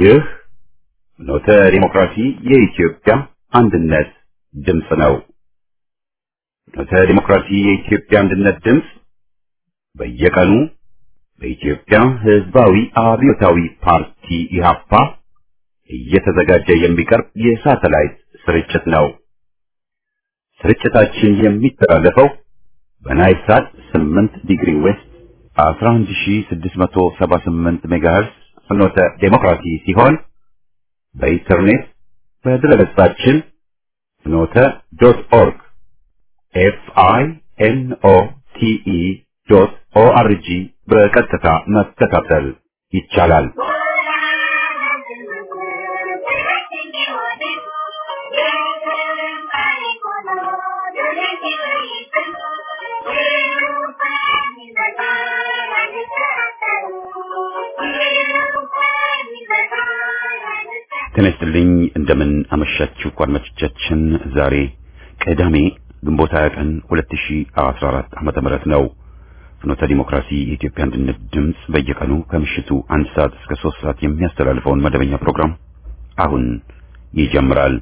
ይህ ኖተ ዲሞክራሲ የኢትዮጵያ አንድነት ድምፅ ነው። ኖተ ዲሞክራሲ የኢትዮጵያ አንድነት ድምፅ በየቀኑ በኢትዮጵያ ሕዝባዊ አብዮታዊ ፓርቲ ኢህአፓ እየተዘጋጀ የሚቀርብ የሳተላይት ስርጭት ነው። ስርጭታችን የሚተላለፈው በናይል ሳት 8 ዲግሪ ዌስት 11678 ሜጋሄርስ ፍኖተ ዴሞክራሲ ሲሆን በኢንተርኔት በድረገጻችን ፍኖተ ዶት ኦርግ ኤፍ አይ ኤን ኦ ቲ ኢ ዶት ኦ አር ጂ በቀጥታ መከታተል ይቻላል። ጤና ይስጥልኝ እንደምን አመሻችሁ አድማጮቻችን። ዛሬ ቅዳሜ ግንቦት 20 ቀን 2014 ዓመተ ምህረት ነው። ፍኖተ ዲሞክራሲ የኢትዮጵያ አንድነት ድምፅ በየቀኑ ከምሽቱ አንድ ሰዓት እስከ ሶስት ሰዓት የሚያስተላልፈውን መደበኛ ፕሮግራም አሁን ይጀምራል።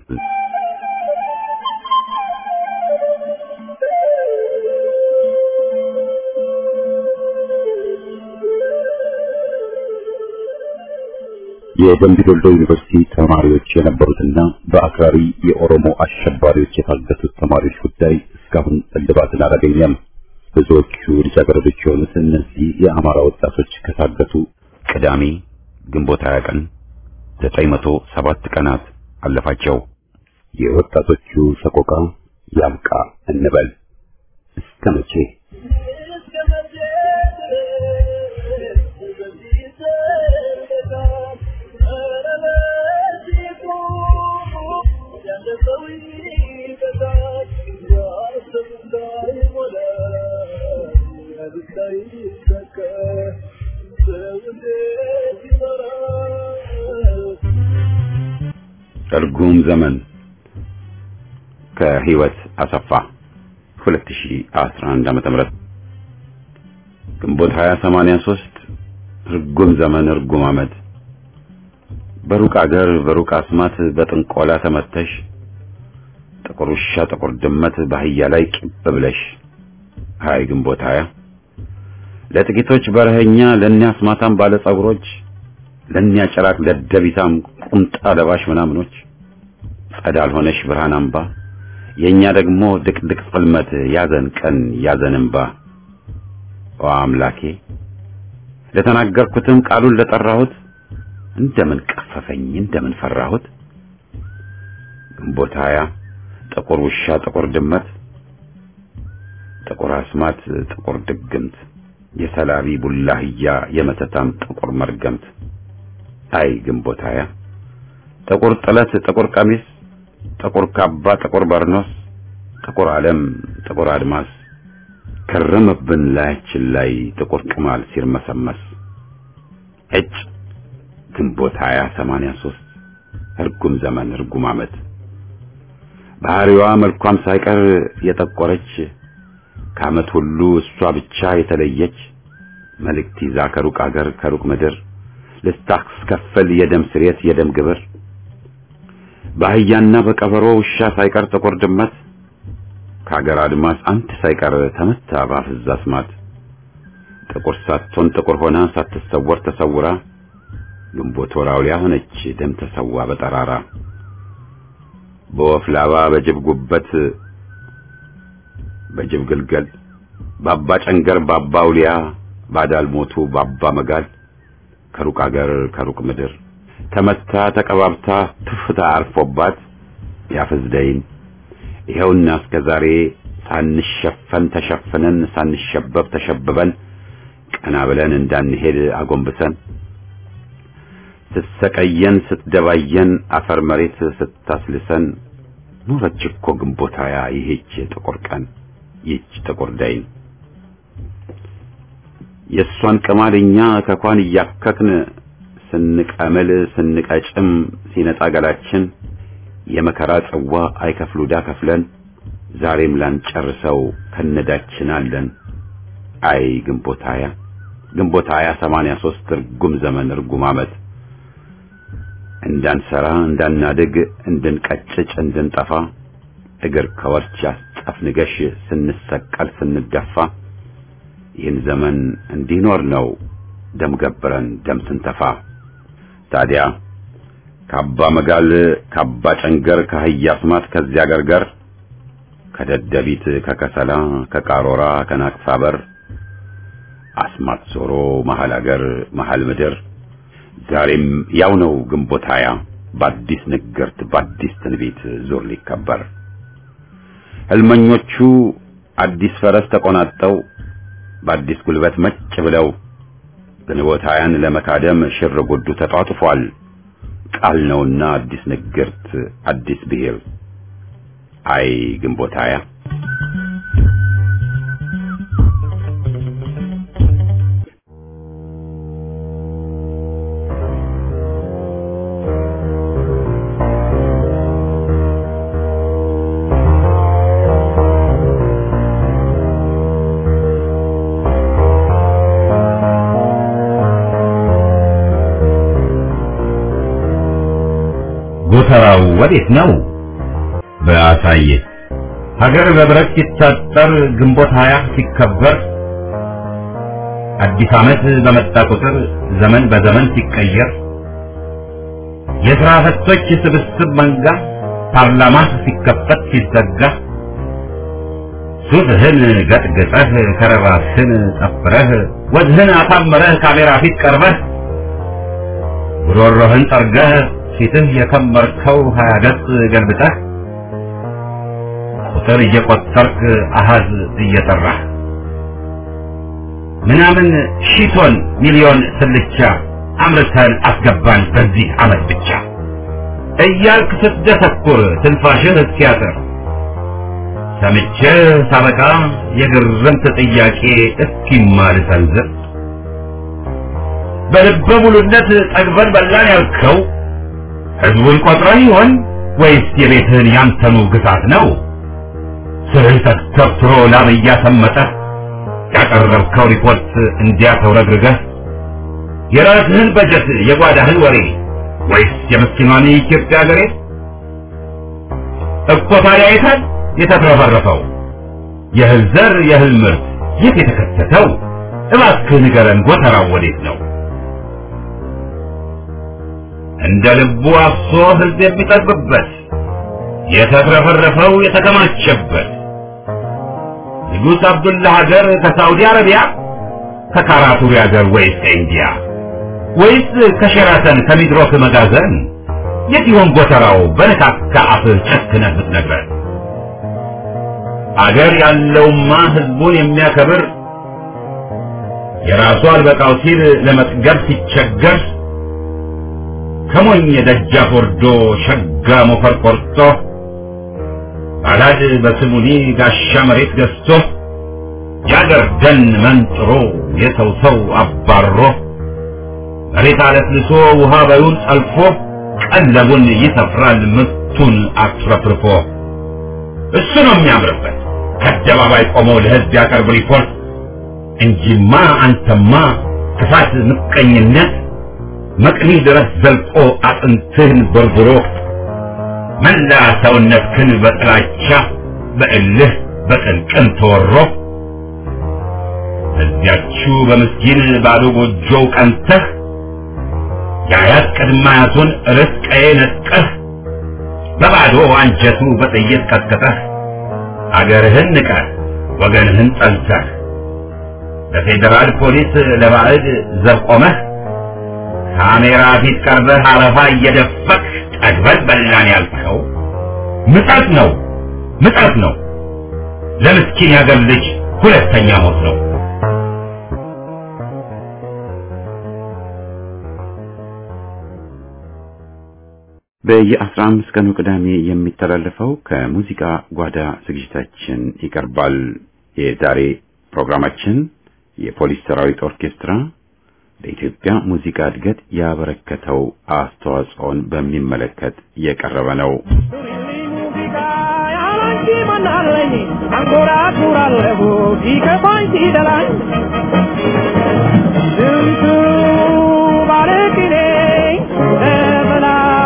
የደምቢ ዶልዶ ዩኒቨርሲቲ ተማሪዎች የነበሩትና በአክራሪ የኦሮሞ አሸባሪዎች የታገቱት ተማሪዎች ጉዳይ እስካሁን እልባትን አላገኘም። ብዙዎቹ ልጃገረዶች የሆኑት እነዚህ የአማራ ወጣቶች ከታገቱ ቅዳሜ ግንቦት 20 ቀን 907 ቀናት አለፋቸው። የወጣቶቹ ሰቆቃ ያብቃ እንበል እስከ መቼ? እርጉም ዘመን ከህይወት አሰፋ 2011 ዓመተ ምህረት ግንቦት 2083 እርጉም ዘመን እርጉም ዓመት በሩቅ አገር በሩቅ አስማት በጥንቆላ ተመተሽ ጥቁር ውሻ ጥቁር ድመት በአህያ ላይ ቂብ ብለሽ ሃይ ግንቦት ሀያ ለጥቂቶች በረኸኛ ለእኛ አስማታም ባለ ጸጉሮች ለእኛ ጭራቅ ደደቢታም ቁምጣ ለባሽ ምናምኖች ጸዳል ሆነሽ ብርሃን አምባ የእኛ ደግሞ ድቅድቅ ጽልመት ያዘን ቀን ያዘን እምባ ኦ አምላኬ ለተናገርኩትም ቃሉን ለጠራሁት እንደምን ቀፈፈኝ እንደምን ፈራሁት ግንቦት ሀያ ጥቁር ውሻ ጥቁር ድመት ጥቁር አስማት ጥቁር ድግምት የሰላቢ ቡላህያ የመተታም ጥቁር መርገምት አይ ግንቦት ሀያ ጥቁር ጥለት ጥቁር ቀሚስ ጥቁር ካባ ጥቁር በርኖስ ጥቁር ዓለም ጥቁር አድማስ ከረመብን ላያችን ላይ ጥቁር ቅማል ሲርመሰመስ እጭ ግንቦት ሀያ ሰማንያ ሦስት እርጉም ዘመን እርጉም ዓመት ባህሪዋ መልኳም ሳይቀር የጠቆረች ከዓመት ሁሉ እሷ ብቻ የተለየች መልእክት ይዛ ከሩቅ አገር ከሩቅ ምድር ልታስከፍል የደም ስሬት የደም ግብር በአህያና በቀበሮ ውሻ ሳይቀር ጥቁር ድመት ከአገር አድማስ አንድ ሳይቀር ተመታ ባፍዛ አስማት ጥቁር ሳትሆን ጥቁር ሆና ሳትሰወር ተሰውራ ግንቦት ወራውያ ሆነች ደም ተሰዋ በጠራራ በወፍ ላባ በጅብ ጉበት በጅብ ግልገል ባባ ጨንገር ባባ ውሊያ ባዳል ሞቱ ባባ መጋል ከሩቅ አገር ከሩቅ ምድር ተመታ ተቀባብታ ትፍታ አርፎባት ያፈዝደይን ይኸውና እስከ ዛሬ ሳንሸፈን ተሸፍነን ሳንሸበብ ተሸብበን ቀና ብለን እንዳንሄድ አጎንብሰን ስትሰቀየን ስትደባየን አፈር መሬት ስታስልሰን ኖረች እኮ ግንቦት ሃያ ይሄች ጥቁር ቀን ይህች ጥቁር ዳይን የእሷን ቅማልኛ ከኳን እያከክን ስንቀምል ስንቀጭም ሲነጣ ገላችን የመከራ ጽዋ አይከፍሉ ዳ ከፍለን ዛሬም ላንጨርሰው ከነዳችን አለን። አይ ግንቦት ሃያ ግንቦት ሃያ ሰማንያ ሦስት እርጉም ዘመን እርጉም ዓመት እንዳንሰራ እንዳናድግ እንድንቀጭጭ እንድንጠፋ እግር ከወርች ያስጠፍንገሽ ስንሰቀል ስንደፋ ይህን ዘመን እንዲኖር ነው ደም ገብረን ደም ስንተፋ ታዲያ ካባ መጋል ካባ ጨንገር ከአህያ አስማት ከዚያ ገርገር ከደደቢት ከከሰላ ከቃሮራ ከናቅፋ በር አስማት ዞሮ መሀል አገር መሀል ምድር ዛሬም ያው ነው ግንቦት ሃያ በአዲስ ንግርት በአዲስ ትንቢት ዙር ሊከበር ህልመኞቹ አዲስ ፈረስ ተቆናጠው በአዲስ ጉልበት መጭ ብለው ግንቦት ሃያን ለመካደም ሽር ጉዱ ተጧጥፏል። ቃል ነውና አዲስ ንግርት አዲስ ብሔር አይ ግንቦት ሃያ ጎተራው ወዴት ነው? በአሳየ ሀገር በብረት ሲታጠር ግንቦት ሀያ ሲከበር አዲስ ዓመት በመጣ ቁጥር ዘመን በዘመን ሲቀየር የሥራ ፈቶች ስብስብ መንጋ ፓርላማ ሲከፈት ሲዘጋ ሱፍህን ገጥግጠህ ከረባስህን ጠፍረህ ወዝህን አሳምረህ ካሜራ ፊት ቀርበህ ጉሮሮህን ጠርገህ ፊትህ የከመርከው ሀያ ገጽ ገልብጠህ ቁጥር እየቆጠርክ አሃዝ እየጠራህ ምናምን ሺቶን ሚሊዮን ስልቻ አምርተን አስገባን በዚህ ዓመት ብቻ እያልክ ስትደሰኩር ትንፋሽህ እስኪያጥር ሰምቼህ ሳበቃ የግርምት ጥያቄ እስኪማል ሰንዝር በልበ ሙሉነት ጠግበን በላን ያልከው ህዝቡን ቆጥረህ ይሆን ወይስ የቤትህን ያንተኑ ግሳት ነው? ስህተት ተብትሮ ላብ እያሰመጠህ ያቀረብከው ሪፖርት እንዲያ ተውረግርገህ የራስህን በጀት የጓዳህን ወሬ ወይስ የምስኪኗን የኢትዮጵያ ገሬ እኮ ታዲያ የታል የተትረፈረፈው የእህል ዘር የእህል ምርት የት የተከተተው? እባክህ ንገረን ጎተራው ወዴት ነው? እንደ ልቡ አፍሶ ህዝብ የሚጠግብበት የተትረፈረፈው የተከማቸበት ንጉሥ አብዱላ ሀገር ከሳዑዲ አረቢያ ከካራቱሪ ሀገር ወይስ ከኢንዲያ ወይስ ከሸራተን ከሚድሮክ መጋዘን የት ይሆን ጎተራው በነካካ አፍህ ጨክነህ ብትነግረን አገር ያለውማ ህዝቡን የሚያከብር የራሱ አልበቃው ሲል ለመጥገብ ሲቸገር ከሞኝ ደጃፍ ወርዶ ሸጋ ሞፈር ቆርጦ ባላድ በስሙኒ ጋሻ መሬት ገዝቶ የአገር ደን መንጥሮ የሰው ሰው አባሮ መሬት አለስልሶ ውሃ በዩን ጠልፎ ቀለቡን ይሰፍራል ምርቱን አትረፍርፎ እሱ ነው የሚያምርበት ከአደባባይ ቆሞ ለህዝብ ያቀርብ ሪፖርት እንጂማ አንተማ ክፋት ምቀኝነት መቅኒ ድረስ ዘልቆ አጥንትህን በርብሮ መላ ሰውነትህን በጥላቻ በእልህ በቅንቅን ተወሮ እዚያችሁ በምስኪን ባዶ ጎጆው ቀንተህ የአያት ቅድመ አያቱን ርስ ቀዬ ነጥቀህ በባዶ አንጀቱ በጥይት ቀጥቅጠህ አገርህን ንቀህ ወገንህን ጠልተህ በፌዴራል ፖሊስ ለባዕድ ዘብ ቆመህ ካሜራ ፊት ቀርበህ አረፋ እየደፈቅ ጠግበን በላን ያልከው ምጠት ነው ምጠት ነው ለምስኪን ያገር ልጅ ሁለተኛ ሞት ነው በየአስራ አምስት ቀኑ ቅዳሜ የሚተላለፈው ከሙዚቃ ጓዳ ዝግጅታችን ይቀርባል። የዛሬ ፕሮግራማችን የፖሊስ ሰራዊት ኦርኬስትራ ለኢትዮጵያ ሙዚቃ እድገት ያበረከተው አስተዋጽኦን በሚመለከት የቀረበ ነው። አንጎራጉራለሁ ሲከፋኝ ሲደላኝ ስንቱ ባለቅኔ ለበላይ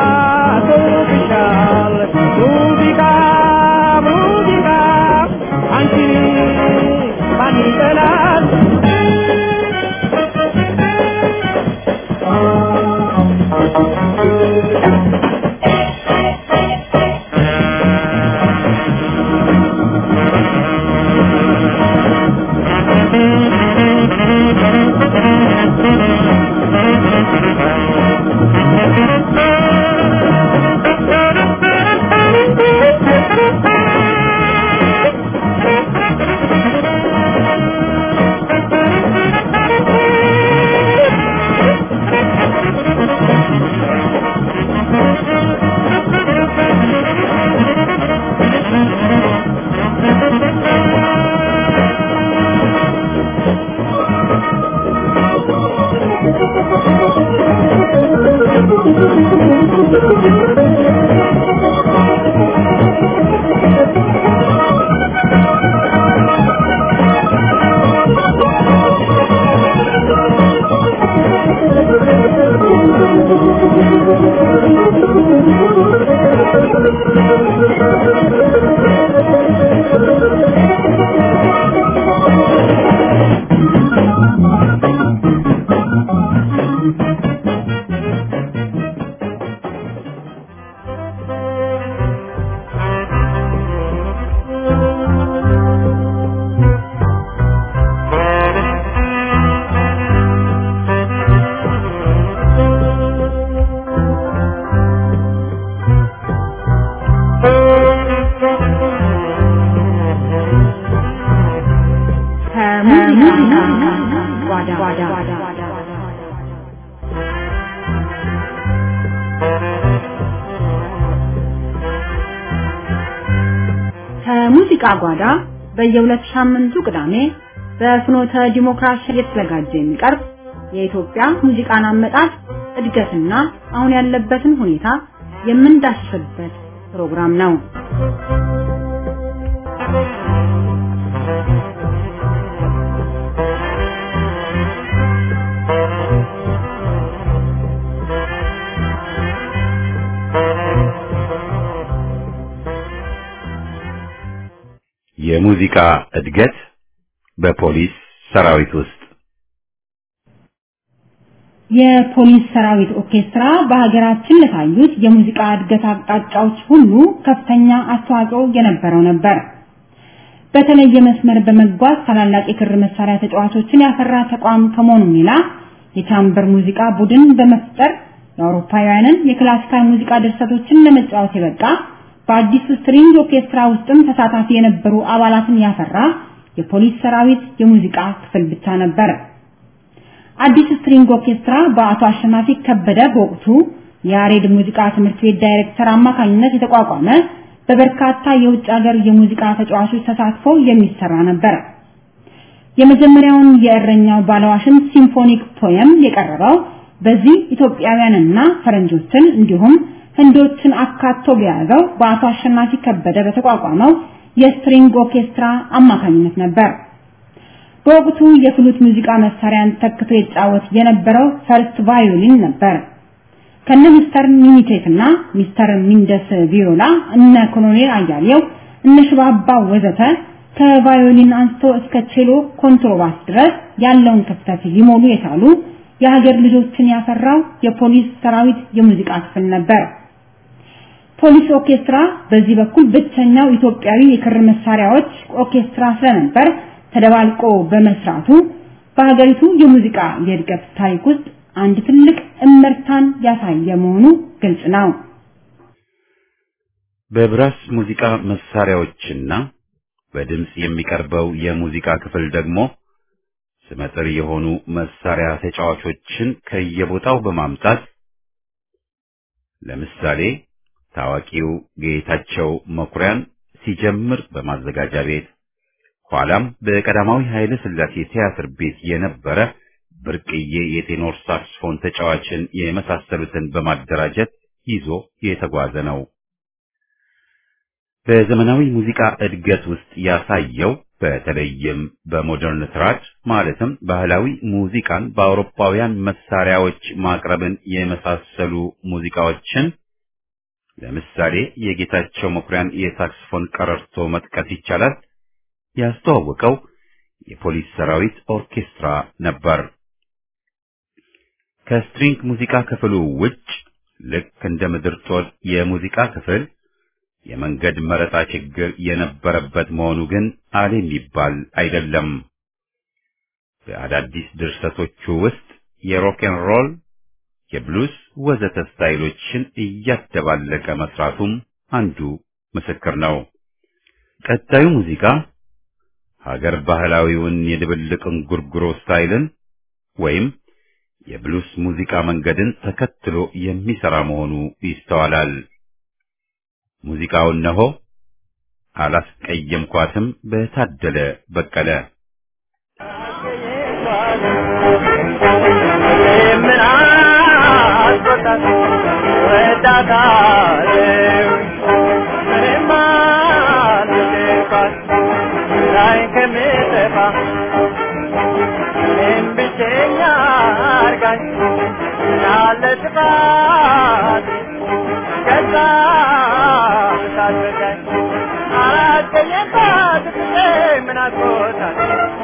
ከሙዚቃ ጓዳ ከሙዚቃ ጓዳ በየሁለት ሳምንቱ ቅዳሜ በፍኖተ ዲሞክራሲ እየተዘጋጀ የሚቀርብ የኢትዮጵያ ሙዚቃን አመጣጥ እድገትና አሁን ያለበትን ሁኔታ የምንዳስስበት ፕሮግራም ነው። የሙዚቃ እድገት በፖሊስ ሰራዊት ውስጥ የፖሊስ ሰራዊት ኦርኬስትራ በሀገራችን ለታዩት የሙዚቃ እድገት አቅጣጫዎች ሁሉ ከፍተኛ አስተዋጽኦ የነበረው ነበር። በተለየ መስመር በመጓዝ ታላላቅ የክር መሳሪያ ተጫዋቾችን ያፈራ ተቋም ከመሆኑም ሌላ የቻምበር ሙዚቃ ቡድን በመፍጠር የአውሮፓውያንን የክላሲካል ሙዚቃ ድርሰቶችን ለመጫወት የበቃ በአዲሱ ስትሪንግ ኦርኬስትራ ውስጥም ተሳታፊ የነበሩ አባላትን ያፈራ የፖሊስ ሰራዊት የሙዚቃ ክፍል ብቻ ነበር። አዲስ ስትሪንግ ኦርኬስትራ በአቶ አሸናፊ ከበደ በወቅቱ የያሬድ ሙዚቃ ትምህርት ቤት ዳይሬክተር አማካኝነት የተቋቋመ በበርካታ የውጭ ሀገር የሙዚቃ ተጫዋቾች ተሳትፎ የሚሰራ ነበር። የመጀመሪያውን የእረኛው ባለዋሽን ሲምፎኒክ ፖየም የቀረበው በዚህ ኢትዮጵያውያንና ፈረንጆችን እንዲሁም ህንዶችን አካቶ በያዘው በአቶ አሸናፊ ከበደ በተቋቋመው የስትሪንግ ኦርኬስትራ አማካኝነት ነበር። በወቅቱ የፍሉት ሙዚቃ መሳሪያን ተክቶ ይጫወት የነበረው ፈርስት ቫዮሊን ነበር። ከነ ሚስተር ሚኒቴት እና ሚስተር ሚንደስ ቪዮላ እነ ኮሎኔል አያሌው እነ ሽባባ ወዘተ ከቫዮሊን አንስቶ እስከ ቼሎ ኮንትሮባስ ድረስ ያለውን ክፍተት ሊሞሉ የቻሉ የሀገር ልጆችን ያፈራው የፖሊስ ሰራዊት የሙዚቃ ክፍል ነበር። ፖሊስ ኦርኬስትራ በዚህ በኩል ብቸኛው ኢትዮጵያዊ የክር መሳሪያዎች ኦርኬስትራ ስለነበር ተደባልቆ በመስራቱ በሀገሪቱ የሙዚቃ የእድገት ታሪክ ውስጥ አንድ ትልቅ እመርታን ያሳየ መሆኑ ግልጽ ነው። በብራስ ሙዚቃ መሳሪያዎችና በድምጽ የሚቀርበው የሙዚቃ ክፍል ደግሞ ስመጥር የሆኑ መሳሪያ ተጫዋቾችን ከየቦታው በማምጣት ለምሳሌ ታዋቂው ጌታቸው መኩሪያን ሲጀምር በማዘጋጃ ቤት ኋላም በቀዳማዊ ኃይለ ሥላሴ ቲያትር ቤት የነበረ ብርቅዬ የቴኖር ሳክስፎን ተጫዋችን የመሳሰሉትን በማደራጀት ይዞ የተጓዘ ነው። በዘመናዊ ሙዚቃ እድገት ውስጥ ያሳየው በተለይም በሞደርን ትራድ ማለትም ባህላዊ ሙዚቃን በአውሮፓውያን መሳሪያዎች ማቅረብን የመሳሰሉ ሙዚቃዎችን ለምሳሌ የጌታቸው መኩሪያን የሳክስፎን ቀረርቶ መጥቀስ ይቻላል። ያስተዋወቀው የፖሊስ ሰራዊት ኦርኬስትራ ነበር። ከስትሪንግ ሙዚቃ ክፍሉ ውጭ ልክ እንደ ምድር ጦር የሙዚቃ ክፍል የመንገድ መረጣ ችግር የነበረበት መሆኑ ግን አለ የሚባል አይደለም። በአዳዲስ ድርሰቶቹ ውስጥ የሮክን ሮል፣ የብሉስ ወዘተ ስታይሎችን እያደባለቀ መስራቱም አንዱ ምስክር ነው። ቀጣዩ ሙዚቃ ሀገር ባህላዊውን የድብልቅ እንጉርጉሮ ስታይልን ወይም የብሉስ ሙዚቃ መንገድን ተከትሎ የሚሰራ መሆኑ ይስተዋላል። ሙዚቃው እነሆ አላስቀየምኳትም በታደለ በቀለ ምን አስቆጣት አልወዳት እወዳታለሁ እኔማ አልወደድኳት ላይ ከምጠፋ እኔም ብቸኛ አርጋኝ ያለ ጥፋት ከዛ ሳትረዳኝ አላገኘባት ጊዜ ምን አስቆጣት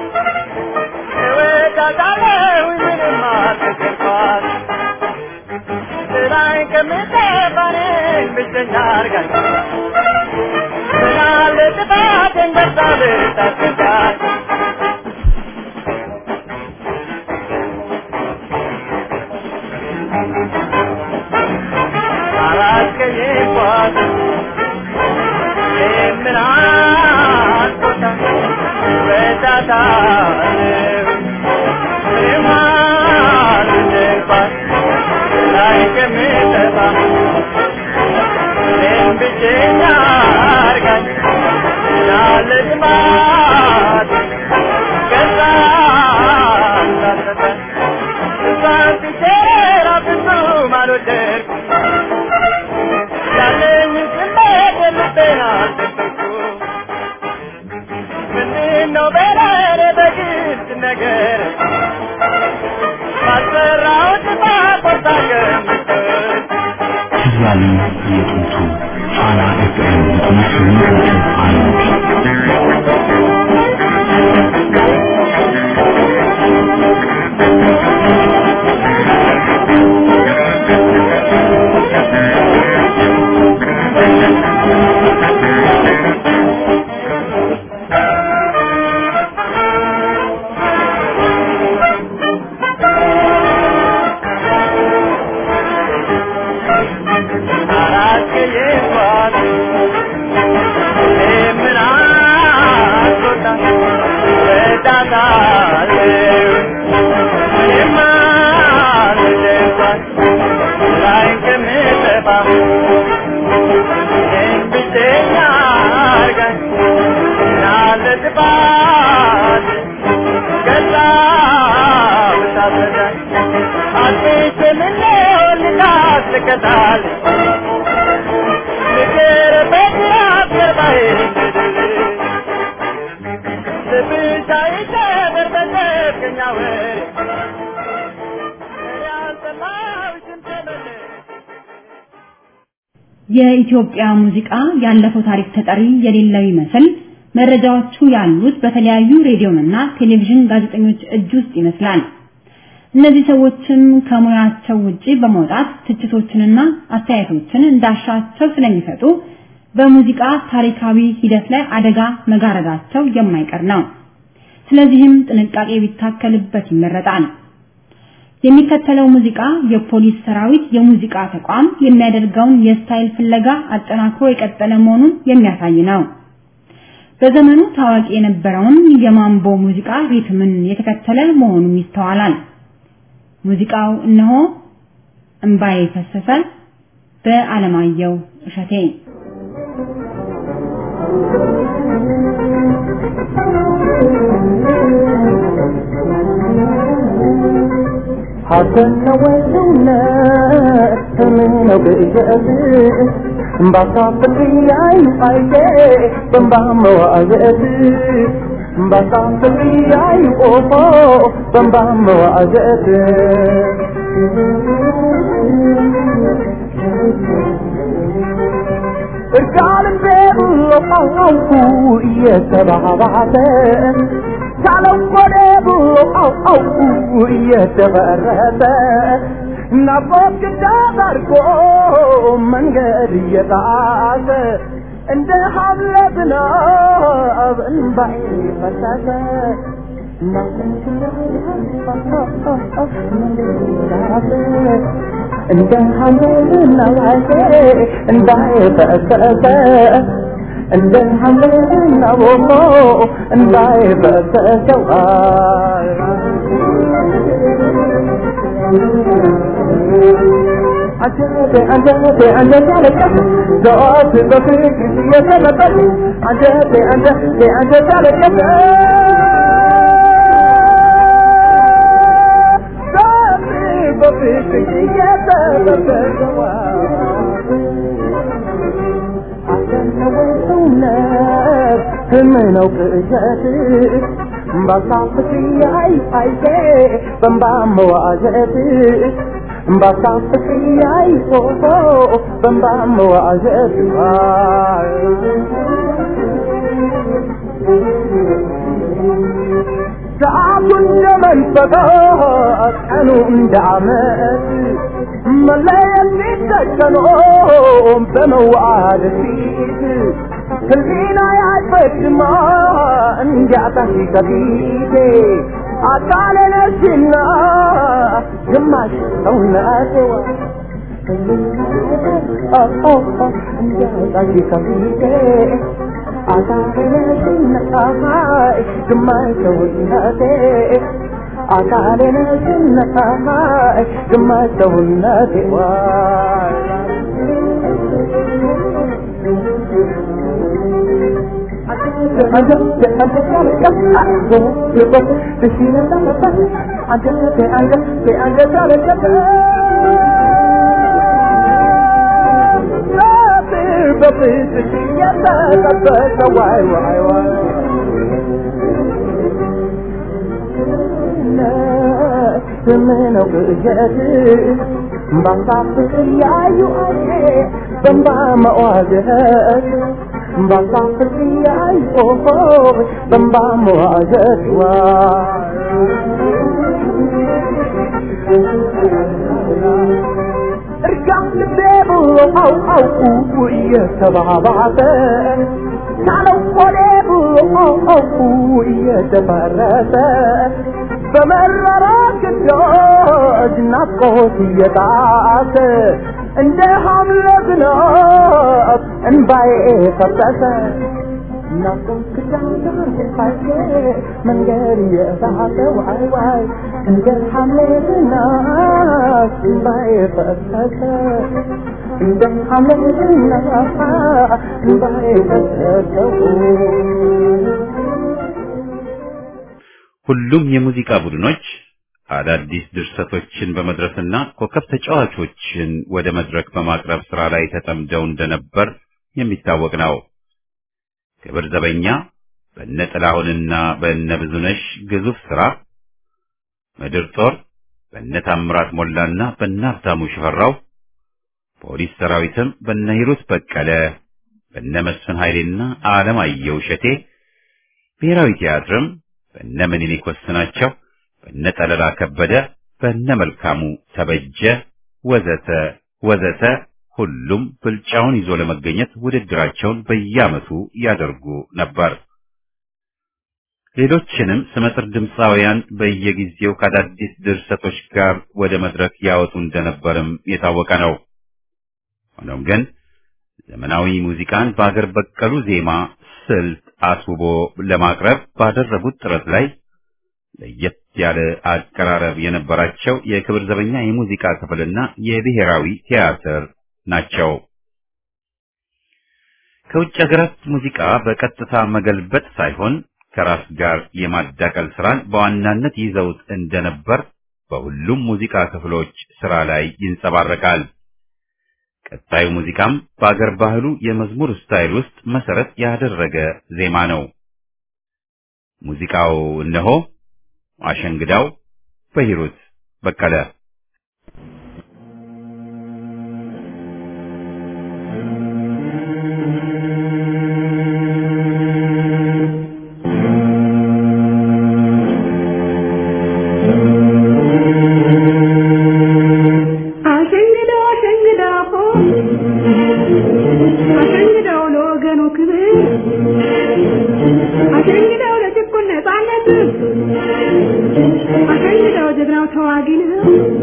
እወዳታለሁ ምንም አልነገርኳት ስራዬን ከምጠፋ እኔን ብቸኛ አርጋኝ ስላለ ጥፋቴን ገብታ ብታስረዳኝ አላስቀየምኳት የምን አስቆጣ እወዳታለሁ ምንም አልነግርኳት ላይ ከምጠፋ እኔም ብቸኛ አርጋኝ ያለ ጥማት ከዛ ሳትረዳኝ እሷን ብቼራ ፍጹም አልወደድኩም ያለኝን ስሜት ልቤን አልደበኩም ምንድነው በለኔ በግልጽ ነገር ባልሰራሁት ጥፋት ቆርጣ ገምትል ትያሉ የጥንቱ ፋና ኤፍኤም ዘጠና ስምንት ነጥብ አንድ አላስቀየምኳት የምን አስቆጣ እወዳታለሁ የማልወደድኳት ላይን ከምጠፋ እኔን ብቸኛ አርጋኝ ያለ ጥፋት ገዛ ብታስረዳኝ አጥቼ ምነው ልካት ልቀጣል ፍቅር በጅራት ገርባዬ ልብሽ አይሰበር በዘብገኛ ወሬ እኔ አልሰማሁሽም ተመለሽ የኢትዮጵያ ሙዚቃ ያለፈው ታሪክ ተጠሪ የሌለው ይመስል መረጃዎቹ ያሉት በተለያዩ ሬዲዮንና ቴሌቪዥን ጋዜጠኞች እጅ ውስጥ ይመስላል። እነዚህ ሰዎችም ከሙያቸው ውጪ በመውጣት ትችቶችንና አስተያየቶችን እንዳሻቸው ስለሚሰጡ በሙዚቃ ታሪካዊ ሂደት ላይ አደጋ መጋረዳቸው የማይቀር ነው። ስለዚህም ጥንቃቄ ቢታከልበት ይመረጣል። የሚከተለው ሙዚቃ የፖሊስ ሰራዊት የሙዚቃ ተቋም የሚያደርገውን የስታይል ፍለጋ አጠናክሮ የቀጠለ መሆኑን የሚያሳይ ነው። በዘመኑ ታዋቂ የነበረውን የማምቦ ሙዚቃ ሪትምን የተከተለ መሆኑም ይስተዋላል። ሙዚቃው እነሆ እምባዬ ፈሰሰ በአለማየሁ እሸቴ ሐዘን ነው ወይ እውነት ምን ነው ግእዝ ባሳፍር ያይ አይቴ በንባ መዋዘት ባሳፍር ያይ ቆፎ በንባ መዋዘት እርቃንም ቤሉ አውቁ እየተባባተ ሳለው ወደ ብሎ አውቁ እየተበረተ ናፍቆት ግዳት አድርጎ መንገድ እየጣሰ እንደ ሀብለ ዝናብ እንባይ ፈሰሰ እንደ ሀብለ ዝናብ እንባይ ፈሰሰ እንደ ሐምሌና ቦሞ እንዳይ በተሰው አንጀቴ አንጀቴ አንጀቴ አለቀስ ዘወት በፍቅር እየተመጠጥ አንጀቴ አንጀቴ አንጀቴ አለቀስ በፍቅር እየተጠበቀዋ አሸነወ ሰውነት ህልም ነው ቅዠት ባሳፍት ያይ አይቴ በንባ መዋዠት ባሳፍት ያይ ፎቶ በንባ መዋዠት ሰዓቱን እንደመንፈቀት ቀኑ እንደ ዓመት መለየት ሲተከኖ በመዋደድ ፊት ህሊና ያይፈድማ እንዲያጣሽ ከፊቴ አካሌ ነሽና ግማሽ ሰውነቴዋ እንዲያጣሽ ከፊቴ አካሌ ነሽና ግማሽ ሰውነቴ አካሌ ነሽና ግማሽ ሰውነቴ በፍቅር የተጠበቀ ዋይ ዋይ ዋይ ስምነው ቅዠት ባሳፍቅ ያዩ አዬ በንባ መዋዘት ባሳፍቅ ያዩ በንባ መዋዘት ዋ እርጋም ልቤ ብሎ አው አው እየተባባሰ ናለው ሆዴ ብሎ አው አው እየተፈረሰ በመረራ ግዳጅ ናፍቆት እየጣሰ እንደ ሐምለ ዝናብ እንባዬ ፈሰሰ ናፍቆት ግዳጅ ሳይቼ መንገድ እየሳተ ዋይ ዋይ እንደ ሐምለ ዝናብ እንባዬ ፈሰሰ እንደ ሐምለ ዝናብ እንባዬ ፈሰሰ ሁሉም የሙዚቃ ቡድኖች አዳዲስ ድርሰቶችን በመድረስና ኮከብ ተጫዋቾችን ወደ መድረክ በማቅረብ ስራ ላይ ተጠምደው እንደነበር የሚታወቅ ነው። ክብር ዘበኛ በእነ ጥላሁንና በእነ ብዙነሽ ግዙፍ ስራ፣ ምድር ጦር በእነ ታምራት ሞላና በእነ ሀብታሙ ሽፈራው፣ ፖሊስ ሰራዊትም በእነ ሂሩት በቀለ፣ በእነ መስፍን ኃይሌና አለማየሁ እሸቴ፣ ብሔራዊ ቲያትርም በእነ ምኒልክ ወስናቸው፣ በእነ ጠለላ ከበደ፣ በእነ መልካሙ ተበጀ ወዘተ ወዘተ ሁሉም ብልጫውን ይዞ ለመገኘት ውድድራቸውን በየዓመቱ ያደርጉ ነበር። ሌሎችንም ስመጥር ድምፃውያን በየጊዜው ከአዳዲስ ድርሰቶች ጋር ወደ መድረክ ያወጡ እንደነበርም የታወቀ ነው። ሆኖም ግን ዘመናዊ ሙዚቃን በአገር በቀሉ ዜማ ስልት አስውቦ ለማቅረብ ባደረጉት ጥረት ላይ ለየት ያለ አቀራረብ የነበራቸው የክብር ዘበኛ የሙዚቃ ክፍልና የብሔራዊ ቲያትር ናቸው። ከውጭ ሀገራት ሙዚቃ በቀጥታ መገልበጥ ሳይሆን ከራስ ጋር የማዳቀል ስራን በዋናነት ይዘውት እንደነበር በሁሉም ሙዚቃ ክፍሎች ስራ ላይ ይንጸባረቃል። ቀጣዩ ሙዚቃም በአገር ባህሉ የመዝሙር ስታይል ውስጥ መሰረት ያደረገ ዜማ ነው። ሙዚቃው እነሆ አሸንግዳው በሂሩት በቀለ አሸንግደው አሸንግደው አሸንግደው ለወገኑ ክብር አሸንግደው ለጭቁን ነፃነት አሸንግደው ጀግናው ተዋጊ ነው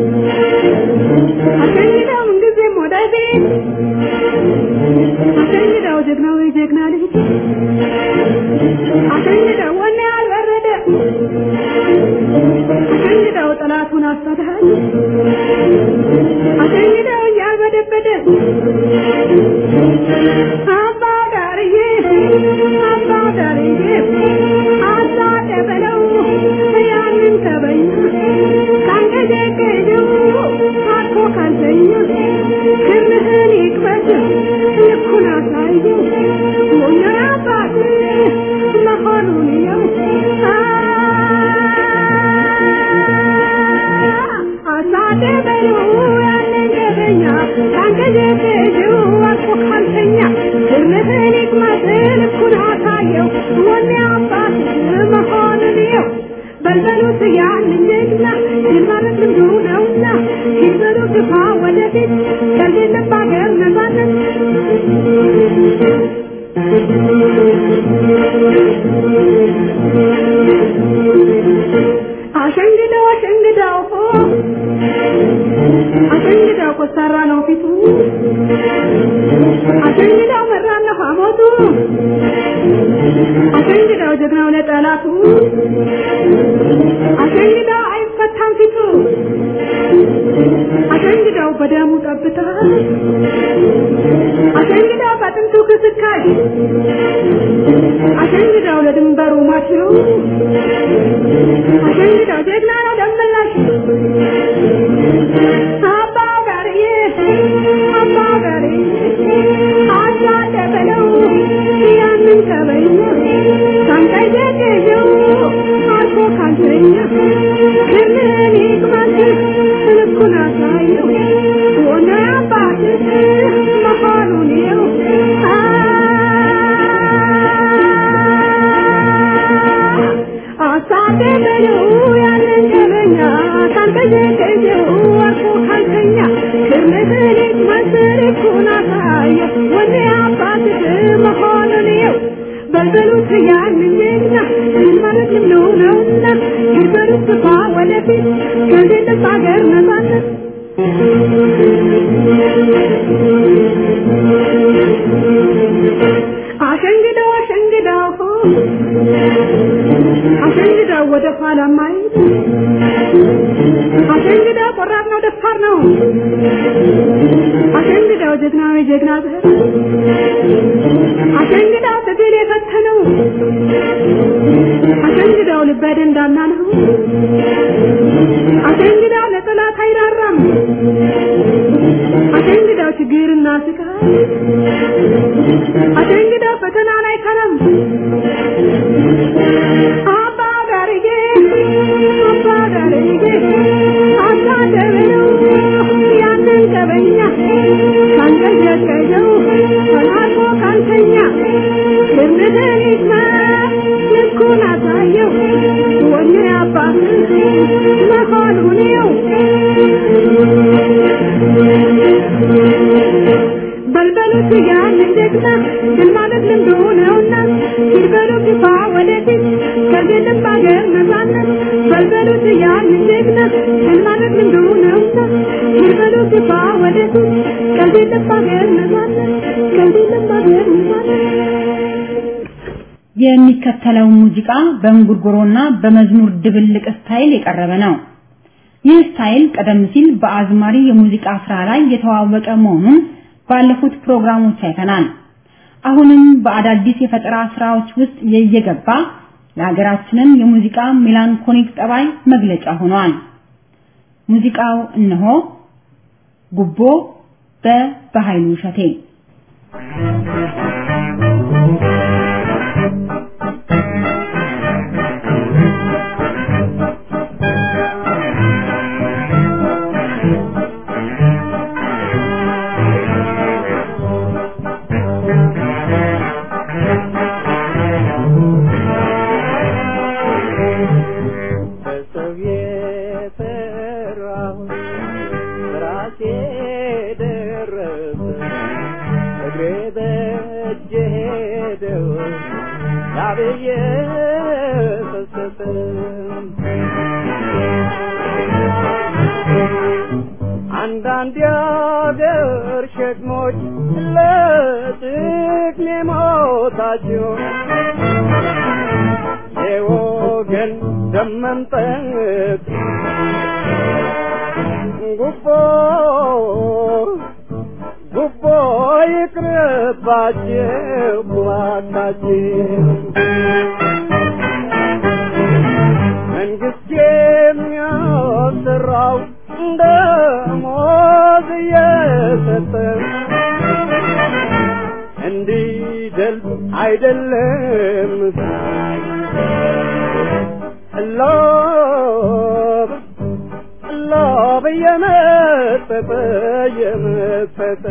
አሳደበሉ ያንን ገበኛ ካንገጀገጀው አልፎ ካልተኛ ግርምትን ይቅመስል እኩል አሳየው ወኔ አባት መሆንን የው በልበሉት ያንን ጀግና ድል ማለት ልምዱ ነውና ሲበሉ ግፋ ወደፊት ከሌለም በአገር ነፃነት አሸንግደው አሸንግደው አሸንግደው ኮስታራ ነው ፊቱ አሸንግደው መራር ነው ሐሞቱ አሸንግደው ጀግናው ለጠላቱ አሸንግደው አይፈታም ፊቱ አሸንግደው በደሙ ጠብታ አሸንግደው በጥንቱ ክስካይ አሸንግደው ለድንበሩ ማችው አሸንግደው ጀግና ነው ደመላሽ አባ ጋርዬ አባ ጋርዬ አጃለ በለው ያንን ከበኛ ሳንቀየቀየው አልፎ ካልተኛ ክምን ይቅማት ልኩን አሳየው ሆነ አባት መሆኑን የው አሳደበለው ያንን ገበኛ ካልቀየቀየው አልፎ ካልተኛ ክምን ይቅማት ልኩን አሳየው ወኔ አባት መሆኑን የው በልበሉት ያንን ጀግና ድል ማለት ልምዱ ነውና ይበሉት ግፋ ወደፊት ከሌለም በአገር ነፃነት አሸንግደው አሸንግደው አሸንግደው ወደ ኋላ ማየት አሸንግደው ቆራጥ ነው ደፋር ነው አሸንግደው ጀግናው የጀግና ብህር አሸንግደው ትግል የፈተነው አሸንግደው ልበ ደንዳና ነው አሸንግደው ለጠላት አይራራም አሸንግደው ችግርና ስቃይ አሸንግደው ፈተና ላይ ከረም አባ ጋርጌ አባ ጋርጌ አሳደበለው ያንን ቀበኛ ካንቀዠቀዠው ተላልፎ ካልተኛ ግርምትን ይስማ ልኩን አሳየው ወኔ አባት መሆኑን የው በልበሉት ያንን ጀግና ድል ማለት ልምዱ ነውና ሲበሉ ግፋ ወደፊት ከሌለም በአገር ነፃነት በልበሉት ያንን ጀግና ድል ማለት ልምዱ ነውና ሲበሉ ግፋ ወደፊት ከሌለም በአገር ነፃነት ከሌለም በአገር ነፃነት የሚከተለው ሙዚቃ በእንጉርጉሮና በመዝሙር ድብልቅ ስታይል የቀረበ ነው። ይህ ስታይል ቀደም ሲል በአዝማሪ የሙዚቃ ስራ ላይ የተዋወቀ መሆኑን ባለፉት ፕሮግራሞች አይተናል። አሁንም በአዳዲስ የፈጠራ ስራዎች ውስጥ እየገባ የሀገራችንን የሙዚቃ ሜላንኮሊክ ጠባይ መግለጫ ሆኗል። ሙዚቃው እነሆ ጉቦ በበኃይሉ እሸቴ በሰው የፈራሁ ራሴ ደረሰ እግሬ በእጄ ሄደው ላብዬ ፈሰሰ አንዳንድ የአገር ሸክሞች ለጥቅሜ ሞታቸው የወገን ደም መምጠጥ ጉቦ ጉቦ ይቅርባችሁ እባካችሁ መንግስት የሚያሰራው ደሞዝ እየሰጠ እንዲደልብ አይደለም ሎብ ሎብ እየመጠጠ እየመጠጠ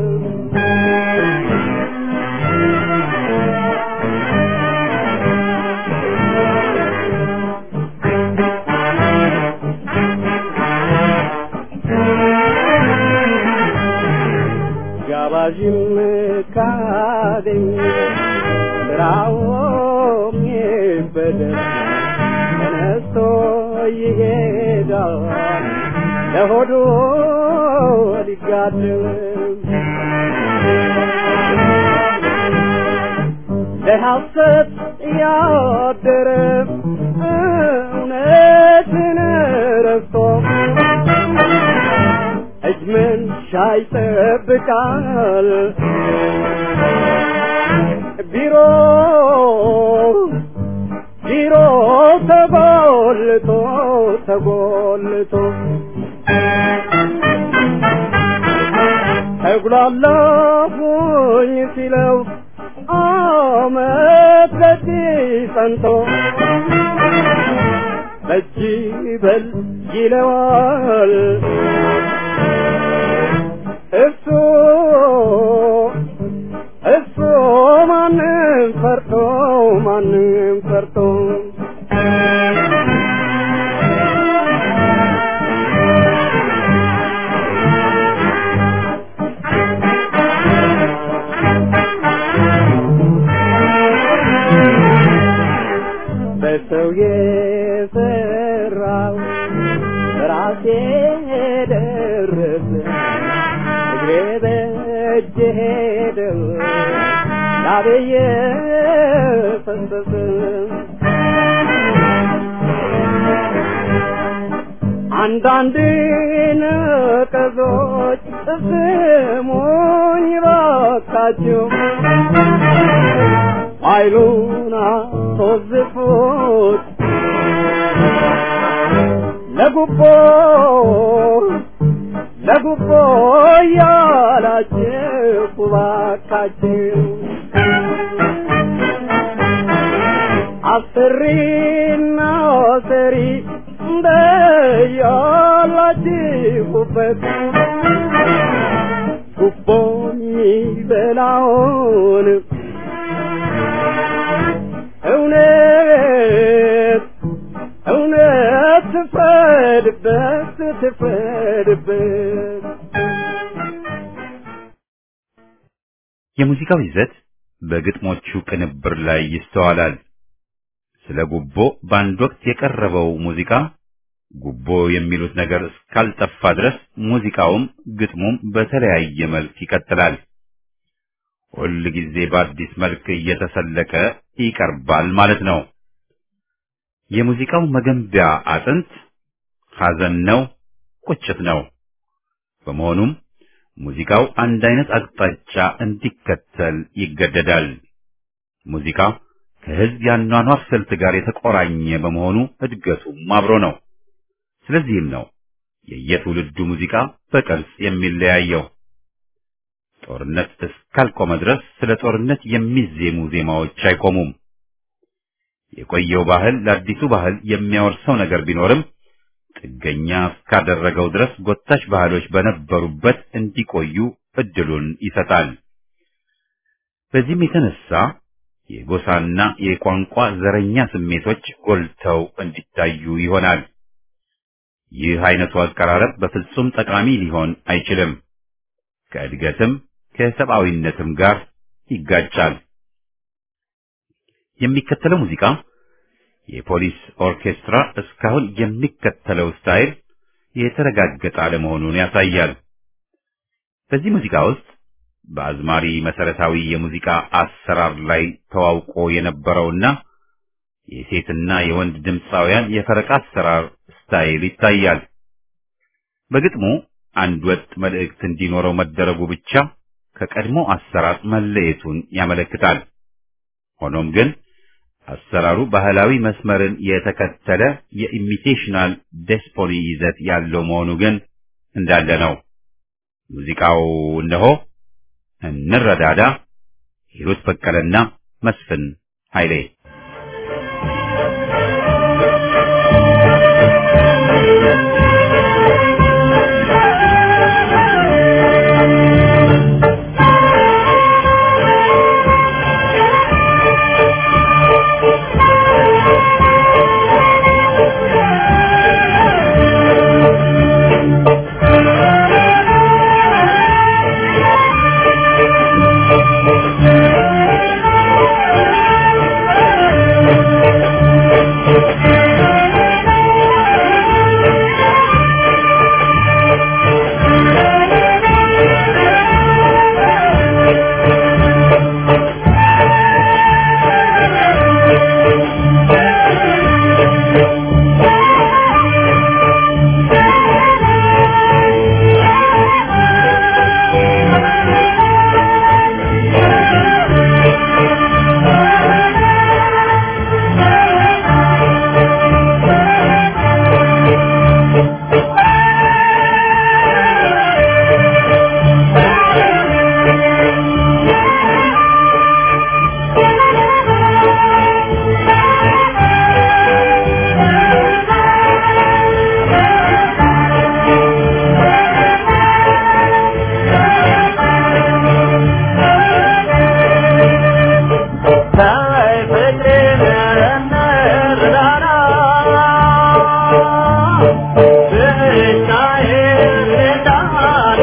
ጋባዥም ካገኝ ስራውም ይበደል ተነስቶ ይሄዳል ለሆዱ ሊጋድም ለሐሰት ያደረ እውነትን ረስቶ እጅ መንሻ ይጠብቃል ቢሮ ቢሮ ተጎልቶ ተጎልቶ ተጉላላሁኝ ሲለው አመት በእጅ ጸንቶ በእጅ በል ይለዋል እሱ እሱ ማንም ፈርቶ ማንም ፈርቶ በሰው የሰራው ራሴ ደረሰ እግሬ በእጅ ሄደው ላቤየ ፈሰሰ አንዳንድ ነቀዞች ስሙኝ ባካችሁ ኃይሉን አስወዝፉት ለጉቦ ለጉቦ ያላችሁ ባካችሁ አስሪና ሰሪ እንደያላችሁበት ጉቦ የሚበላውን እውነት እውነት ትፍረድበት ትፍረድበት የሙዚቃው ይዘት በግጥሞቹ ቅንብር ላይ ይስተዋላል። ስለ ጉቦ በአንድ ወቅት የቀረበው ሙዚቃ ጉቦ የሚሉት ነገር እስካልጠፋ ድረስ ሙዚቃውም ግጥሙም በተለያየ መልክ ይቀጥላል። ሁል ጊዜ በአዲስ መልክ እየተሰለቀ ይቀርባል ማለት ነው። የሙዚቃው መገንቢያ አጥንት ሐዘን ነው፣ ቁጭት ነው። በመሆኑም ሙዚቃው አንድ አይነት አቅጣጫ እንዲከተል ይገደዳል። ሙዚቃ ከህዝብ ያኗኗር ስልት ጋር የተቆራኘ በመሆኑ እድገቱም አብሮ ነው። ስለዚህም ነው የየትውልዱ ሙዚቃ በቅርጽ የሚለያየው። ጦርነት እስካልቆመ ድረስ ስለ ጦርነት የሚዜሙ ዜማዎች አይቆሙም። የቆየው ባህል ለአዲሱ ባህል የሚያወርሰው ነገር ቢኖርም ጥገኛ እስካደረገው ድረስ ጎታች ባህሎች በነበሩበት እንዲቆዩ እድሉን ይሰጣል። በዚህም የተነሳ የጎሳና የቋንቋ ዘረኛ ስሜቶች ጎልተው እንዲታዩ ይሆናል። ይህ አይነቱ አቀራረብ በፍጹም ጠቃሚ ሊሆን አይችልም። ከእድገትም ከሰብአዊነትም ጋር ይጋጫል። የሚከተለው ሙዚቃ የፖሊስ ኦርኬስትራ እስካሁን የሚከተለው ስታይል የተረጋገጠ አለመሆኑን ያሳያል። በዚህ ሙዚቃ ውስጥ በአዝማሪ መሰረታዊ የሙዚቃ አሰራር ላይ ተዋውቆ የነበረውና የሴትና የወንድ ድምፃውያን የፈረቃ አሰራር ስታይል ይታያል። በግጥሙ አንድ ወጥ መልእክት እንዲኖረው መደረጉ ብቻ ከቀድሞ አሰራር መለየቱን ያመለክታል። ሆኖም ግን አሰራሩ ባህላዊ መስመርን የተከተለ የኢሚቴሽናል ዴስፖኒ ይዘት ያለው መሆኑ ግን እንዳለ ነው። ሙዚቃው እነሆ እንረዳዳ፣ ሂሩት በቀለና መስፍን ኃይሌ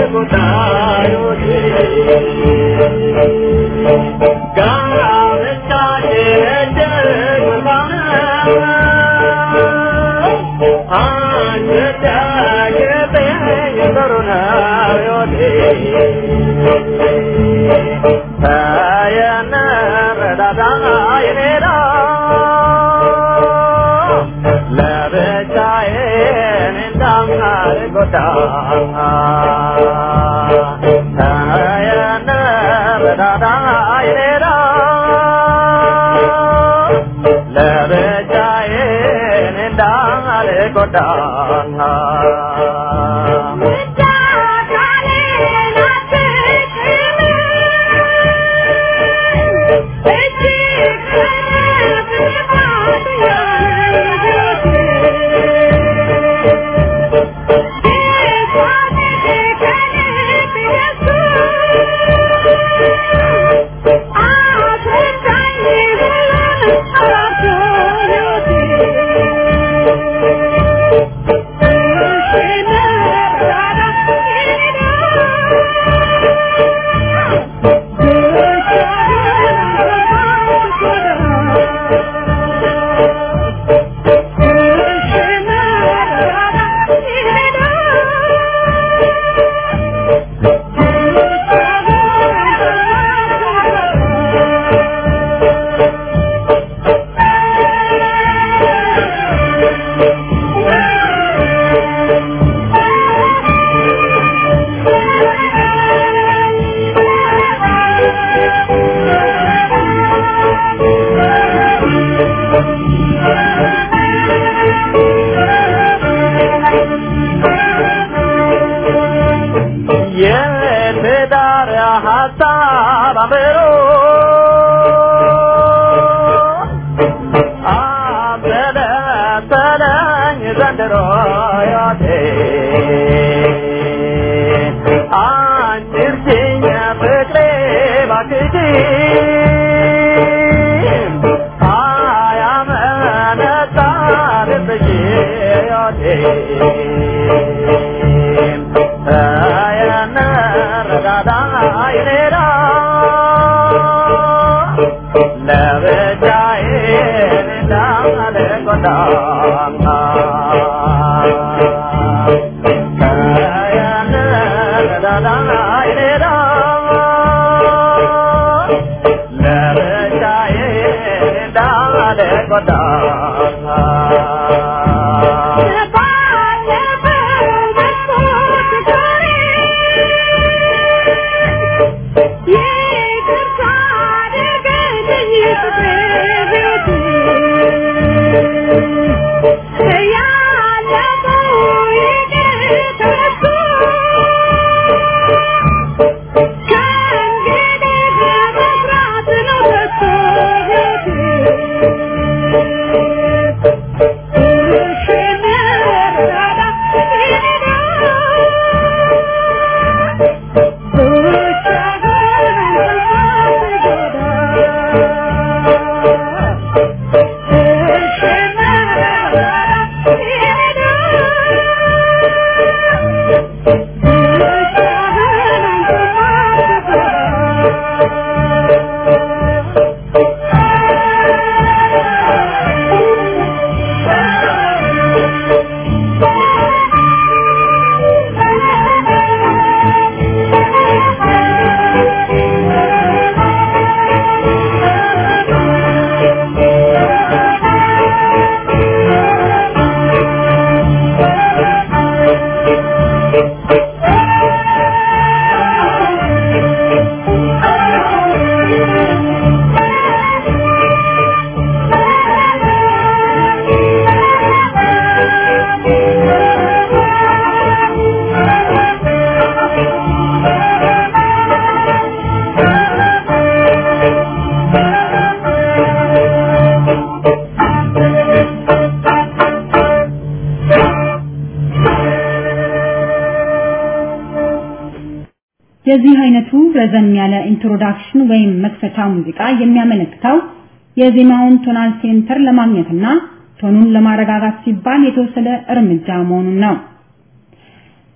የዚህ አይነቱ ረዘም ያለ ኢንትሮዳክሽን ወይም መክፈቻ ሙዚቃ የሚያመለክተው የዜማውን ቶናል ሴንተር ለማግኘትና ቶኑን ለማረጋጋት ሲባል የተወሰደ እርምጃ መሆኑን ነው።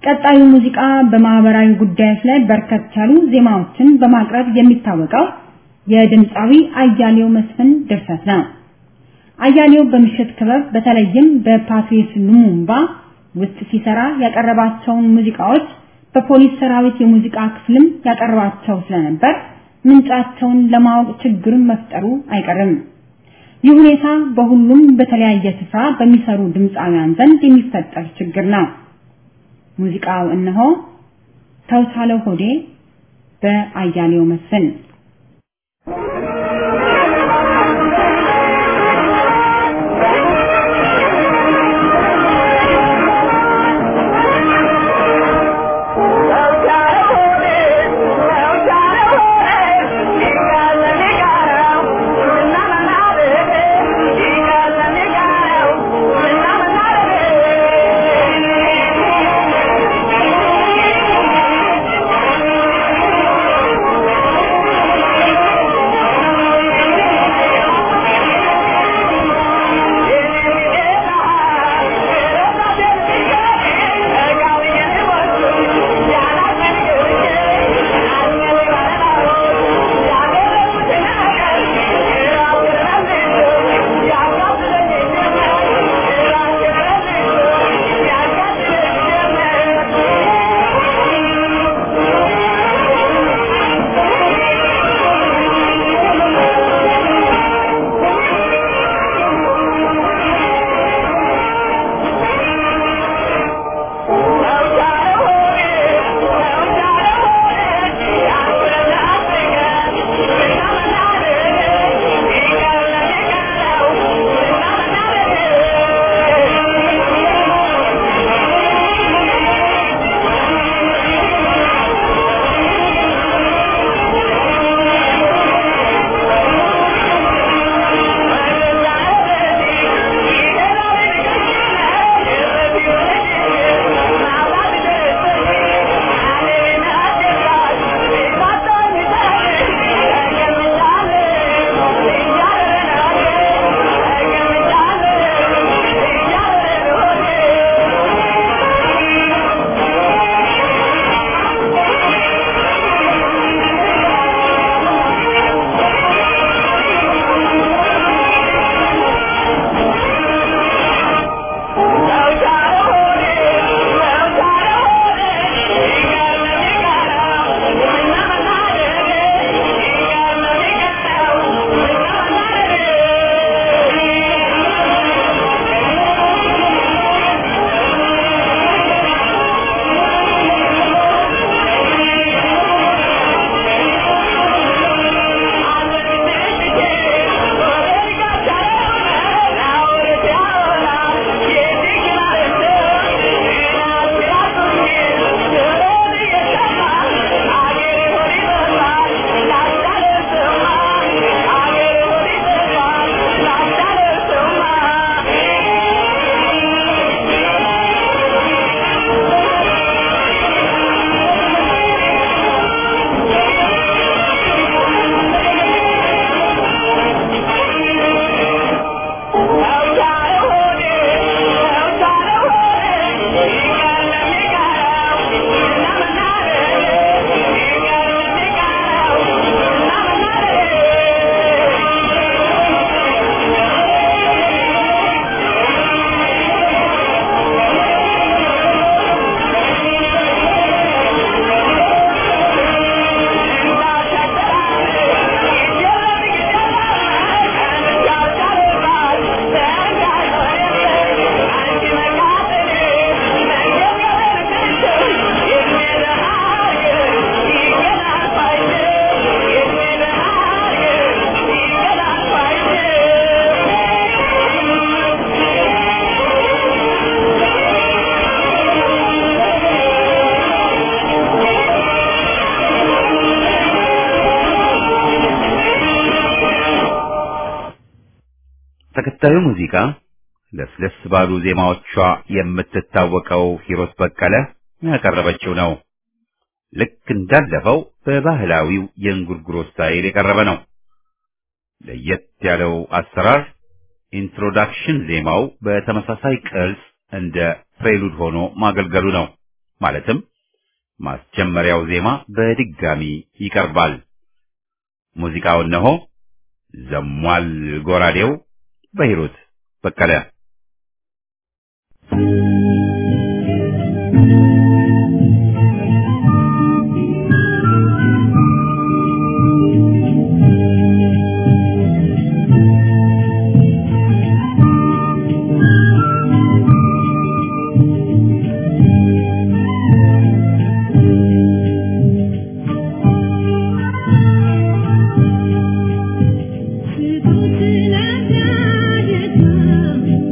ቀጣዩ ሙዚቃ በማህበራዊ ጉዳዮች ላይ በርከት ያሉ ዜማዎችን በማቅረብ የሚታወቀው የድምፃዊ አያሌው መስፍን ድርሰት ነው። አያሌው በምሽት ክበብ በተለይም በፓትሪስ ሉሙምባ ውስጥ ሲሰራ ያቀረባቸውን ሙዚቃዎች በፖሊስ ሰራዊት የሙዚቃ ክፍልም ያቀርባቸው ስለነበር ምንጫቸውን ለማወቅ ችግርን መፍጠሩ አይቀርም። ይህ ሁኔታ በሁሉም በተለያየ ስፍራ በሚሰሩ ድምፃውያን ዘንድ የሚፈጠር ችግር ነው። ሙዚቃው እነሆ ተውሳለው ሆዴ በአያሌው መስፍን ተከታዩ ሙዚቃ ለስለስ ባሉ ዜማዎቿ የምትታወቀው ሂሮት በቀለ ያቀረበችው ነው። ልክ እንዳለፈው በባህላዊው የእንጉርጉሮ ስታይል የቀረበ ነው። ለየት ያለው አሰራር ኢንትሮዳክሽን ዜማው በተመሳሳይ ቅርጽ እንደ ፕሬሉድ ሆኖ ማገልገሉ ነው። ማለትም ማስጀመሪያው ዜማ በድጋሚ ይቀርባል። ሙዚቃው እነሆ ዘሟል ጎራዴው በሂሩት በቀለ ስጡት ለዳጀታ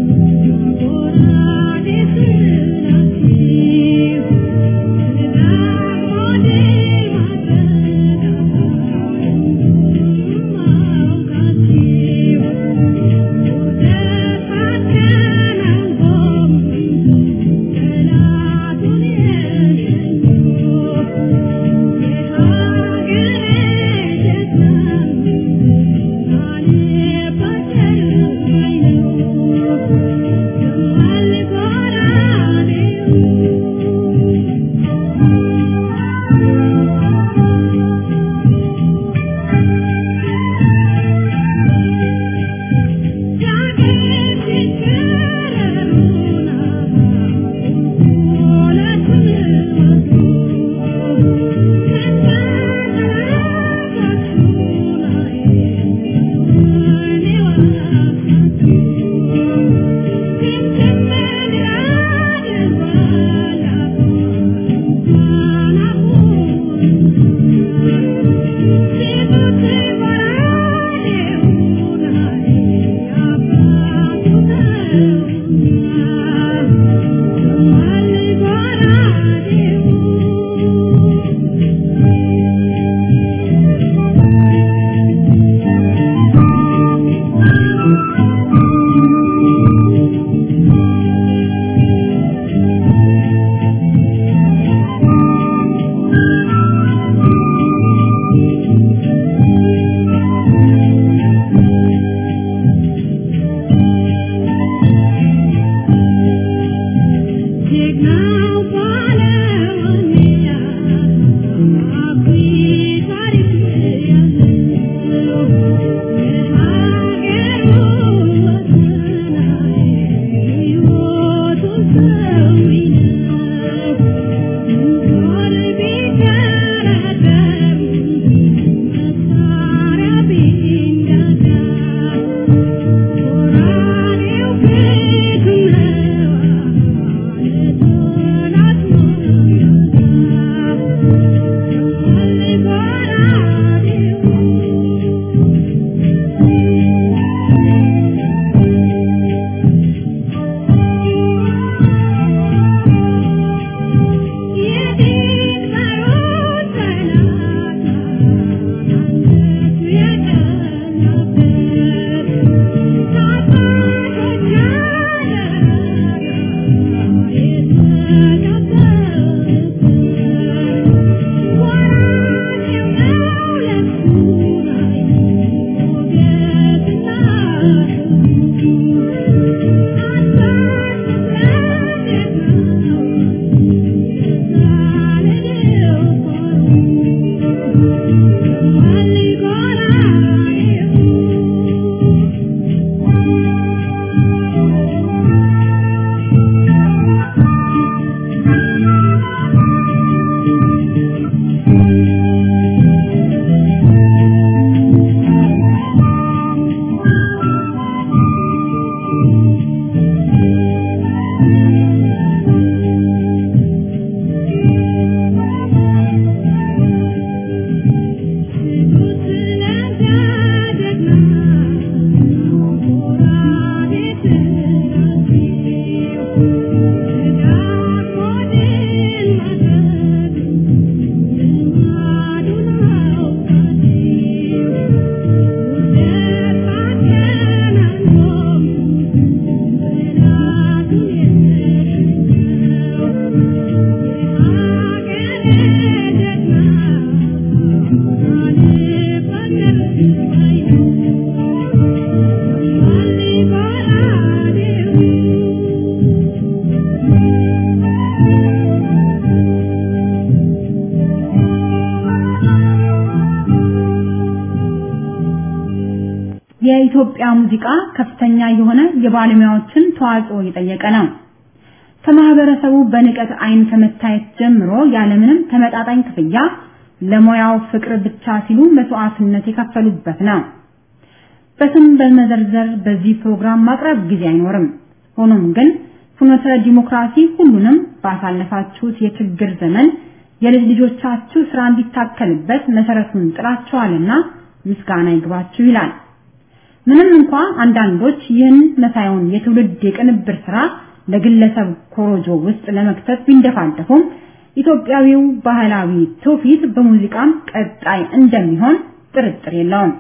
የኢትዮጵያ ሙዚቃ ከፍተኛ የሆነ የባለሙያዎችን ተዋጽኦ የጠየቀ ነው። ከማህበረሰቡ በንቀት አይን ከመታየት ጀምሮ ያለምንም ተመጣጣኝ ክፍያ ለሙያው ፍቅር ብቻ ሲሉ መስዋዕትነት የከፈሉበት ነው። በስም በመዘርዘር በዚህ ፕሮግራም ማቅረብ ጊዜ አይኖርም። ሆኖም ግን ፍኖተ ዲሞክራሲ ሁሉንም ባሳለፋችሁት የችግር ዘመን የልጅ ልጆቻችሁ ስራ እንዲታከልበት መሰረቱን ጥላችኋልና ምስጋና ይግባችሁ ይላል። ምንም እንኳ አንዳንዶች ይህን መሳዩን የትውልድ የቅንብር ስራ ለግለሰብ ኮሮጆ ውስጥ ለመክተት ቢንደፋደፉም ኢትዮጵያዊው ባህላዊ ትውፊት በሙዚቃም ቀጣይ እንደሚሆን ጥርጥር የለውም።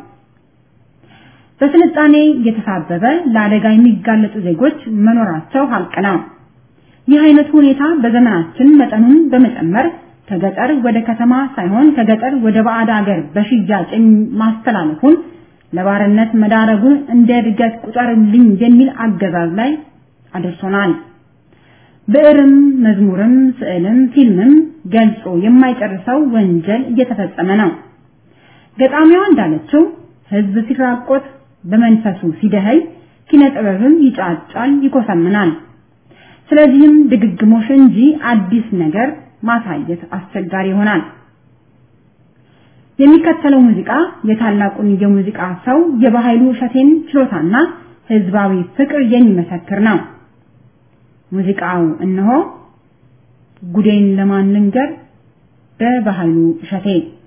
በስልጣኔ የተሳበበ ለአደጋ የሚጋለጡ ዜጎች መኖራቸው ሀቅ ነው። ይህ አይነቱ ሁኔታ በዘመናችን መጠኑን በመጨመር ከገጠር ወደ ከተማ ሳይሆን ከገጠር ወደ ባዕድ ሀገር በሽያጭ ማስተላለፉን ለባርነት መዳረጉን እንደ እድገት ቁጠርልኝ የሚል አገዛዝ ላይ አድርሶናል። ብዕርም፣ መዝሙርም፣ ስዕልም፣ ፊልምም ገልጾ የማይጨርሰው ወንጀል እየተፈጸመ ነው። ገጣሚዋ እንዳለችው ህዝብ ሲራቆት በመንፈሱ ሲደኸይ ኪነ ጥበብም ይጫጫል፣ ይኮሰምናል። ስለዚህም ድግግሞሽ እንጂ አዲስ ነገር ማሳየት አስቸጋሪ ይሆናል። የሚከተለው ሙዚቃ የታላቁን የሙዚቃ ሰው የባህሉ እሸቴን ችሎታና ህዝባዊ ፍቅር የሚመሰክር ነው። ሙዚቃው እነሆ ጉዴን ለማን ልንገር በባህሉ እሸቴ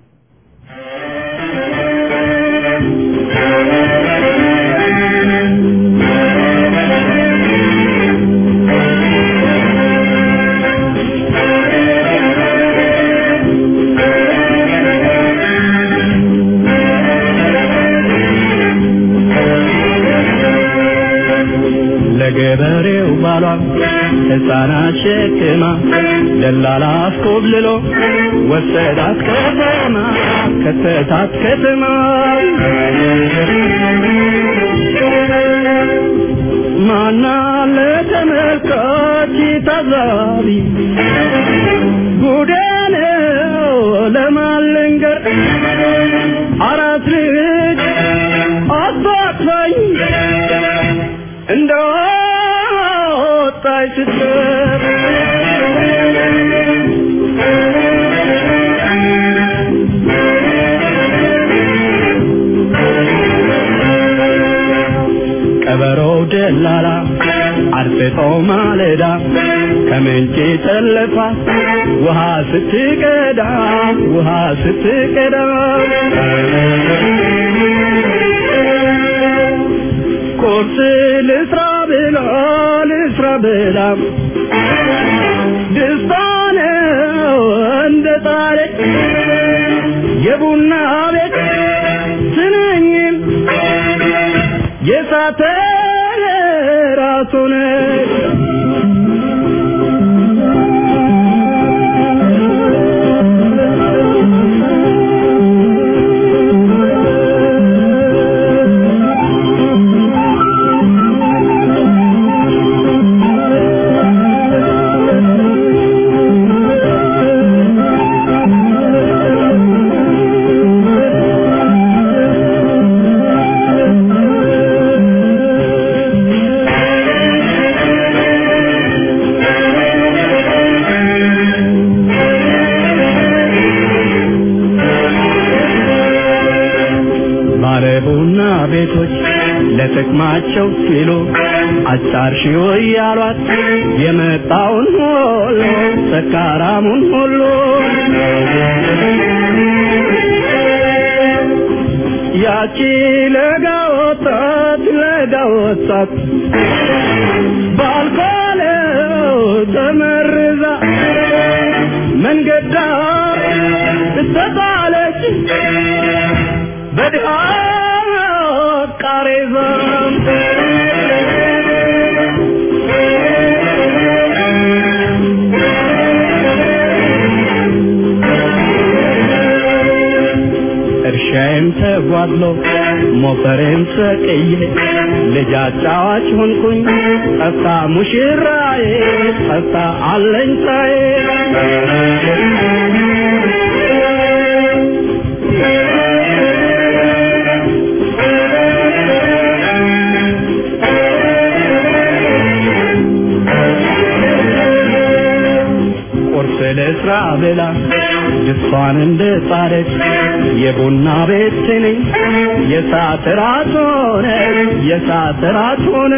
ለገበሬው ባሏ ሕፃናት ሸክማ ደላላ አስኮብልሎ ወሰዳት ከተማ ከተታት ከተማ ማና ለተመልካች ታዛቢ ጉዴ ነው ለማን ልንገር አራት ልጅ አባትፋኝ እንደ ወጣች ስትር ቀበሮው ደላላ አርፍጦ ማለዳ ከምንጭ ጠለፋ ውሃ ስትቀዳ ውሃ ስትቀዳ ቁርስ ልስራ ብላ ልስራ ብላ ደስታ ነው እንደ ጣለ የቡና ቤት ስንኝም የሳተ ራሱን ባለቡና ቤቶች ለጥቅማቸው ሲሉ አጫርሺው እያሏት የመጣውን ሁሉ ሰካራሙን ሁሉ ያቺ ለጋ ወጣት ለጋ ወጣት ባልኮለው ተመርዛ መንገዳ ተጣለች በድሃ ቃሬዛ እርሻዬም ተጓድሎ ሞፈሬም ሰቅዬ ልጅ አጫዋች ሆንኩኝ ጠፍታ ሙሽራዬ ጠፍታ አለኝታዬ ድስቷን እንደ ጣደች የቡና ቤት ስኒ የሰዓት ራት ሆነ የሰዓት ራት ሆነ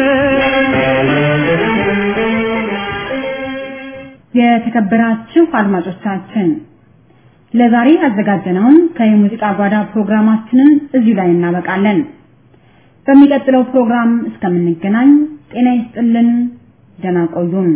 የተከበራችሁ አድማጮቻችን ለዛሬ ያዘጋጀነውን ከየሙዚቃ ጓዳ ፕሮግራማችንን እዚሁ ላይ እናበቃለን። በሚቀጥለው ፕሮግራም እስከምንገናኝ ጤና ይስጥልን፣ ደህና ቆዩን።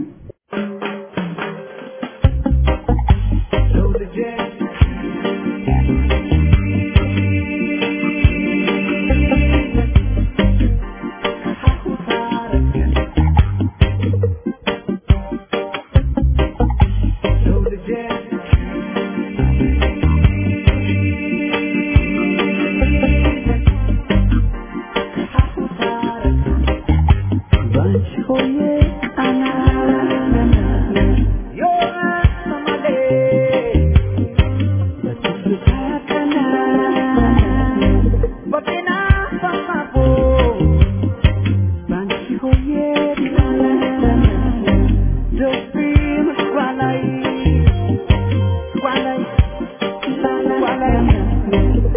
Walay, walay, walay.